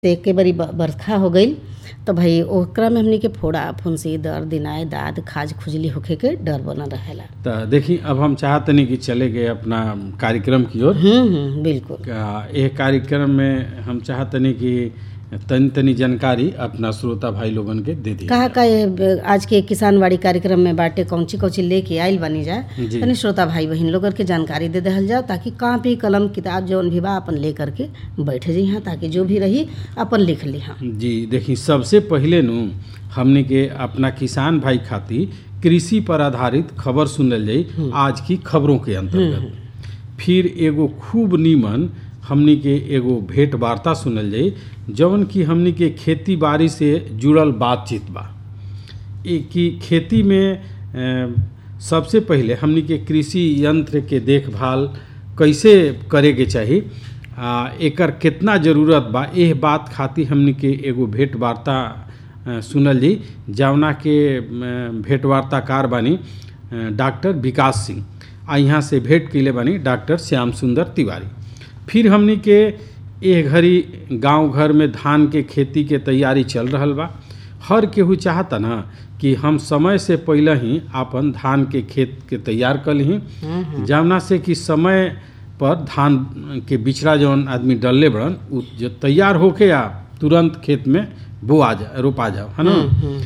से एके बेरी ब बरखा हो गईल त भाई ओकरा में हमनी के फोड़ा फुंसी दर्द दिनाए दाद खाज खुजली होखे के डर बनल रहेला त देखी अब हम चाहतनी कि चले गए अपना कार्यक्रम की ओर हम्म हम्म बिल्कुल आ, एह कार्यक्रम में हम चाहतनी कि तनी तनी जानकारी अपना श्रोता भाई लोगन के दे दी कहा का ये ब- आज के किसानवाड़ी कार्यक्रम में बाटे कौची कौची लेके आइल बनी जा जी। तनी श्रोता भाई बहन लोगन के जानकारी दे दहल जाओ ताकि कापी कलम किताब जौन भी बा अपन ले करके बैठ जी हाँ ताकि जो भी रही अपन लिख ली हाँ जी देखी सबसे पहिले नु हमने के अपना किसान भाई खातिर कृषि पर आधारित खबर सुनल जाई आज की खबरों के अंतर्गत फिर एगो खूब नीमन हमनी के एगो भेंट वार्ता सुनल जाई जवन की हमनी के खेती बाड़ी से जुड़ल बातचीत बा ए कि खेती में अ, सबसे पहिले हमनी के कृषि यंत्र के देखभाल कैसे करे के चाही आ एकर कितना जरूरत बा एह बात खातिर हमनी के एगो भेंट वार्ता अ, सुनल जी जवना के अ, भेंट वार्ताकार बानी अ, डॉक्टर विकास सिंह आ यहाँ से भेंट कैले बानी डॉक्टर श्याम सुंदर तिवारी फिर हमनी के एह घड़ी गांव घर में धान के खेती के तैयारी चल रहल बा हर केहू चाहता ना कि हम समय से पहले ही आपन धान के खेत के तैयार कर ली जवना से कि समय पर धान के बिछड़ा जौन आदमी डलले बड़न उ जो तैयार होके आ तुरंत खेत में बोआ जा रोपा जाओ है ना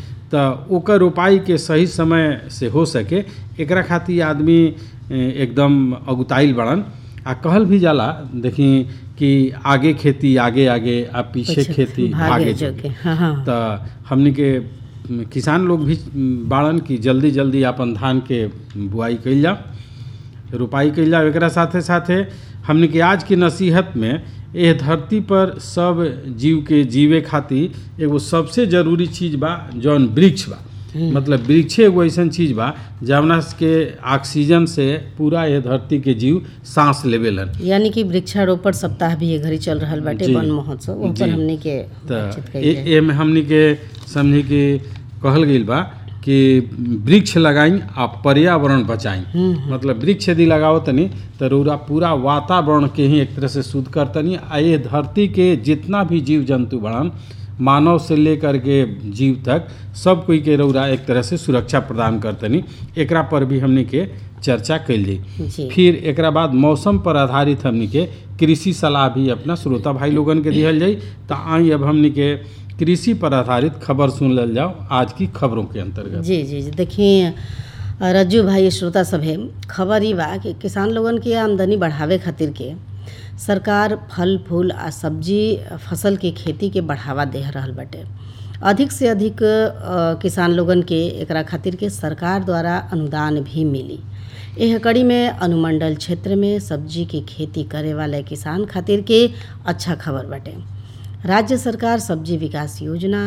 त ओकर रोपाई के सही समय से हो सके एकरा खातिर आदमी ए, एकदम अगुताइल बड़न आ कहल भी जाला देखी कि आगे खेती आगे आगे आ पीछे खेती भागे भागे जोगे हाँ हाँ त हमनी के म, किसान लोग भी म, बाड़न कि जल्दी जल्दी अपन धान के बुआई कइल जाओ रोपाई कइल जाओ एकरा साथे साथे हमनी के आज की नसीहत में एह धरती पर सब जीव के जीवे खातिर एगो सबसे जरूरी चीज बा जौन वृक्ष बा मतलब वृक्षे एगो ऐसन चीज बा जवना के ऑक्सीजन से पूरा ये धरती के जीव सांस लेवेलन यानी कि वृक्षारोपण सप्ताह भी ये घड़ी चल रहल बाटे जी। वन महोत्सव ओह पर जी। हमनी के बातचीत त कइल जाए। ए- एमे हमनी के समझी कि कहल गईल बा कि वृक्ष लगाई आ पर्यावरण बचाई मतलब वृक्ष यदि लगाओ तनी तो रौरा पूरा वातावरण के ही एक तरह से शुद्ध करतनी आ ये धरती के जितना भी जीव जंतु बड़न मानव से लेकर के जीव तक सब कोई के रौरा एक तरह से सुरक्षा प्रदान करतनी एकरा पर भी हमनी के चर्चा कैल जाई जी फिर एकरा बाद मौसम पर आधारित हमनी के कृषि सलाह भी अपना श्रोता भाई लोगन के दिहल जाई त आई अब हमनी के कृषि पर आधारित खबर सुन लेल जाओ आज की खबरों के अंतर्गत जी जी जी देखिए रज्जू भाई श्रोता सभे खबर ई बा कि किसान लोगन के आमदनी बढ़ावे खातिर के सरकार फल फूल आ सब्जी फसल के खेती के बढ़ावा दे रहल बाटे अधिक से अधिक अ, किसान लोगन के एकरा खातिर के सरकार द्वारा अनुदान भी मिली एह कड़ी में अनुमंडल क्षेत्र में सब्जी की खेती करे वाले किसान खातिर के अच्छा खबर बाटे राज्य सरकार सब्जी विकास योजना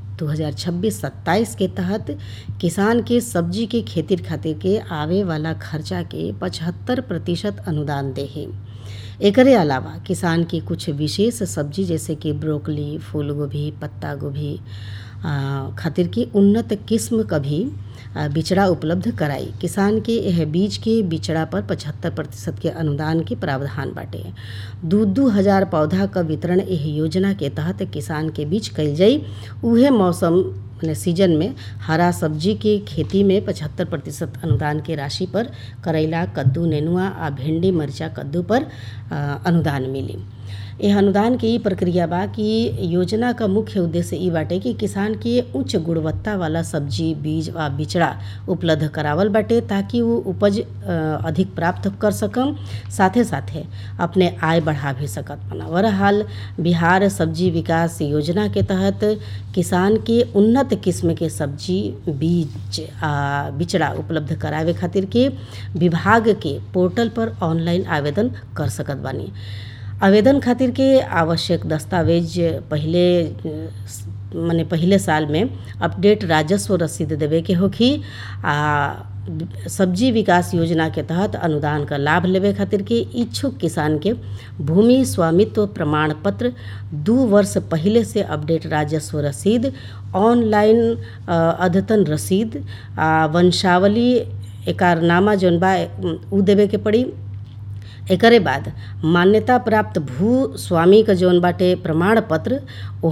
2026-27 के तहत किसान के सब्जी के खेती खातिर के आवे वाला खर्चा के 75 प्रतिशत अनुदान दे है एकरे अलावा किसान की कुछ विशेष सब्जी जैसे कि ब्रोकली फूल गोभी पत्ता गोभी आ, खातिर की उन्नत किस्म का भी आ, बिचड़ा उपलब्ध कराई किसान के यह बीज के बिचड़ा पर 75 प्रतिशत के अनुदान के प्रावधान बाटे दू दू हजार पौधा का वितरण एह योजना के तहत किसान के बीच कइल जाई उहे मौसम माने सीजन में हरा सब्जी के खेती में 75 प्रतिशत अनुदान के राशि पर करैला कद्दू नेनुआ आ भिंडी मरचा कद्दू पर आ, अनुदान मिली यह अनुदान के ई प्रक्रिया बा कि योजना का मुख्य उद्देश्य ई बाटे कि किसान के उच्च गुणवत्ता वाला सब्जी बीज आ बिचड़ा उपलब्ध करावल बाटे ताकि वो उपज अ, अधिक प्राप्त कर सकम साथे साथे अपने आय बढ़ा भी सकत बना बहरहाल बिहार सब्जी विकास योजना के तहत किसान के उन्नत किस्म के सब्जी बीज आ बिचड़ा उपलब्ध करावे खातिर के विभाग के पोर्टल पर ऑनलाइन आवेदन कर सकत बानी आवेदन खातिर के आवश्यक दस्तावेज पहिले माने पहिले साल में अपडेट राजस्व रसीद देवे के होखी आ सब्जी विकास योजना के तहत अनुदान का लाभ लेवे खातिर के इच्छुक किसान के भूमि स्वामित्व प्रमाण पत्र दू वर्ष पहले से अपडेट राजस्व रसीद ऑनलाइन अ, अद्यतन रसीद आ वंशावली एकारनामा जौन बा उ देवे के पड़ी एकरे बाद मान्यता प्राप्त भू स्वामी का जौन बाटे प्रमाण पत्र